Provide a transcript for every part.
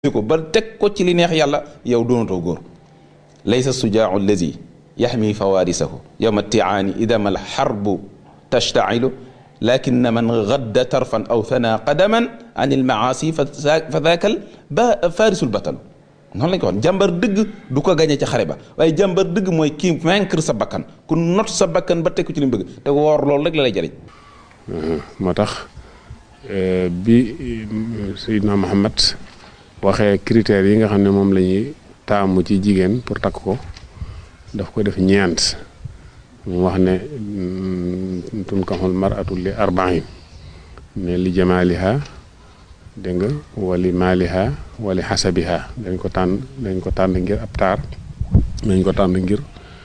ko ba teg ko ci li neex yàlla yow doonatoo góor laysa sujaau allazi yaxmi fawaarisahu yowma tiaani idama alxarbu tashtailu lakin man gadda tarfan aw thana qadaman an ilmaasi fa daakal ba faarisul batalu noonu lañ ko wax jàmbar dëgg du ko gañe ca xare ba waaye jàmbar dëgg mooy kii vaincre sa bakkan ku not sa bakkan ba teg ko ci li mu bëgg te woor loolu rek la lay jëriñ moo tax bi Seydina Muhammad waxee critères yi nga xam ne moom la ñuy taamu ci jigéen pour takk ko daf ko def ñeent mu wax ne tunkaxul maratu li arbain ne li jamaaliha dégg nga wali maaliha wali xasabiha dañ ko tànn dañ ko tànn ngir ab taar dañ ko tànn ngir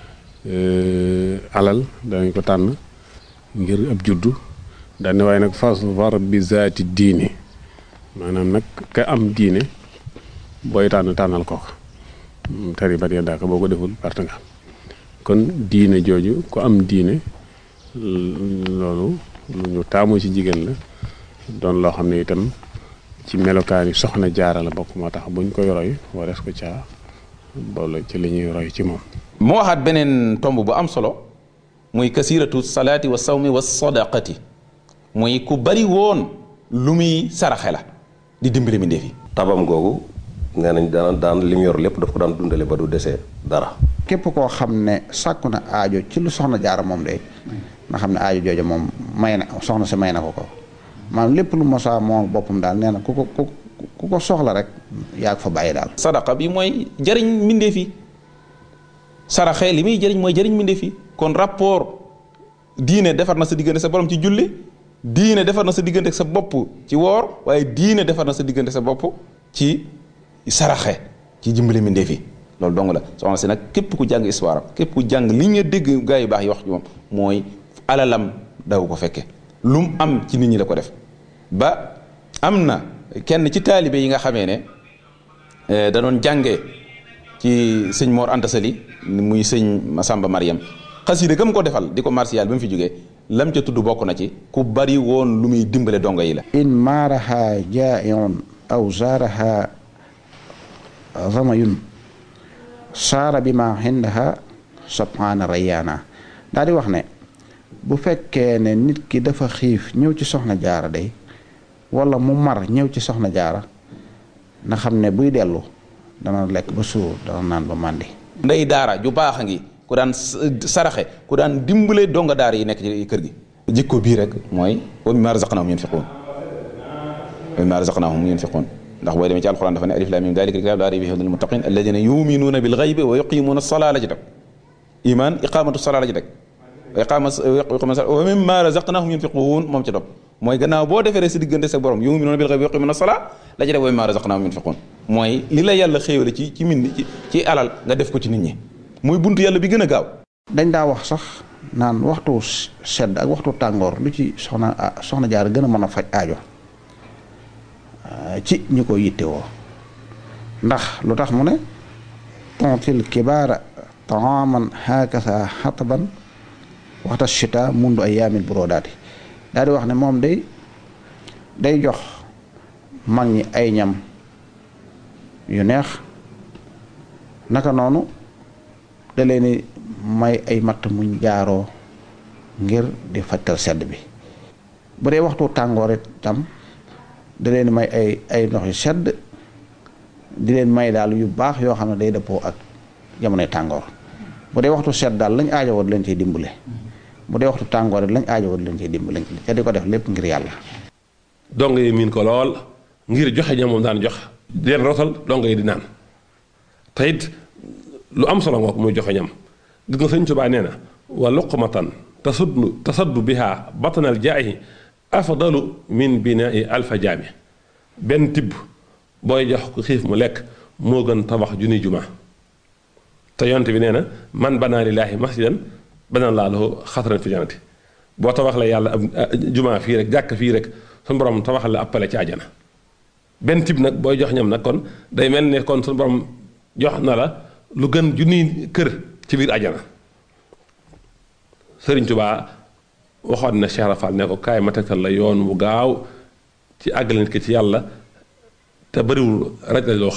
alal dañ ko tànn ngir ab juddu daane waaye nag fasfar bi zaati diini maanaam nag ka am diine booy tànn tànnal ko tari bat ya daaka boo ko deful parte nga kon diine jooju ku am diine loolu lu ñu taamu ci jigéen la doon loo xam ne itam ci melokaani soxna jaara la bokk moo tax buñ koy roy warees ko caa boole ci li ñuy roy ci moom mu waxaat beneen tomb bu am solo muy kasiratu salaati wa sawmi wa sadaqati muy ku bari woon lu muy saraxe la di dimbali mi ndeefi tabam googu nee nañ daan daan li mu yor lépp daf ko daan dundale ba du desee dara képp koo xam ne sàkku na aajo ci lu soxna jaara moom de nga xam ne aajo jooja moom may na soxna si may na ko ko maanaam lépp lu mosaa moom boppam daal nee na ku ko ku ku ko soxla rek yaa ko fa bàyyi daal sadaqa bi mooy jëriñ mbindeef yi saraxe li muy jëriñ mooy jëriñ mbindeef yi kon rapport diine defar na sa diggante sa borom ci julli diine defar na sa diggante sa bopp ci woor waaye diine defar na sa diggante sa bopp ci saraxe ci jimbale mbindeef yi loolu dong la soxna si nag képp ku jàng histoire am képp ku jàng li nga dégg gaa yu baax yi wax ci moom mooy alalam daw ko fekke lu mu am ci nit ñi la ko def ba am na kenn ci taalibe yi nga xamee ne da doon jàngee ci sëñ Mor Anta Sali muy sëñ Masamba Mariam xasida gam ko defal di ko martial ba mu fi jógee lam ca tudd bokk na ci ku bari woon lu muy dimbale dongo yi la in maaraha jaa'iun aw zaaraha zamayun saara bi ma xindaha subhaana rayyaana daal di wax ne bu fekkee ne nit ki dafa xiif ñëw ci soxna jaara day wala mu mar ñëw ci soxna jaara na xam ne buy dellu dana lekk ba suur dana naan ba màndi ndey daara ju baax a ngi ku daan saraxe ku daan dimbale donga daara yi nekk ci kër gi jikko bii rek mooy wa mimmaa razaqnaahum yunfiquun wa mimmaa razaqnaahum yunfiquun ndax booy demee ci alquran dafa ne alif lam mim dalika alkitaab laa rayba fiihi hudan lil muttaqin alladina yuminuuna bil ghaybi wa yuqimuuna salaa la ci teg iman iqamatu salaa la ci teg wa iqama wa mimmaa razaqnaahum yunfiquun moom ci topp mooy gannaaw boo defee sa diggante sa borom yuminuuna bil ghaybi wa yuqimuuna salaa la ci teg wa mimmaa razaqnaahum yunfiquun mooy li la yàlla xéewale ci ci min ci alal nga def ko ci nit ñi muy buntu yàlla bi gën a gaaw dañ daa wax sax naan waxtu sedd ak waxtu tàngoor lu ci soxna soxna jaar gën a mën a faj aajo ci ñi ko yittewoo ndax lu tax mu ne tontil kibaara taaman hakasa xataban waxta chita mundu ay yaamil burodaati daal di wax ne moom day day jox mag ñi ay ñam yu neex naka noonu da leen may ay matt muñ jaaroo ngir di fajtal sedd bi bu dee waxtu tàngoor itam da leen may ay ay ndox yu sedd di leen may daal yu baax yoo xam ne day dëppoo ak jamonoy tàngoor bu dee waxtu sedd daal lañ aajowoo di leen ciy dimbale bu dee waxtu tàngoor it lañ aajowoo di leen ciy dimbale te di ko def lépp ngir yàlla. dong yi miin ko lool ngir joxe ñam moom daan jox di leen rotal dong yi di naan te it lu am solo ngoog muy joxe ñam gis nga sëñ Tuubaa nee na wa luqmatan tasuddu tasaddu biha batanal jaayi afdalu min binai alfa jaami benn tibb booy jox ko xiif mu lekk moo gën tabax junni juma te yonte bi nee na man banaa lillaahi masjidan banaa laa lahu xasran fi jannati boo tabax la yàlla ab juma fii rek jàkk fii rek suñu borom tabaxal la appale ci àjjana benn tibb nag booy jox ñam nag kon day mel ne kon suñu borom jox na la lu gën junni kër ci biir àjjana Sëriñ Tuubaa waxoon na Cheikh Rafal ne ko kaay ma tegtal la yoon wu gaaw ci àggale nit ki ci yàlla te bëriwul raj raj loo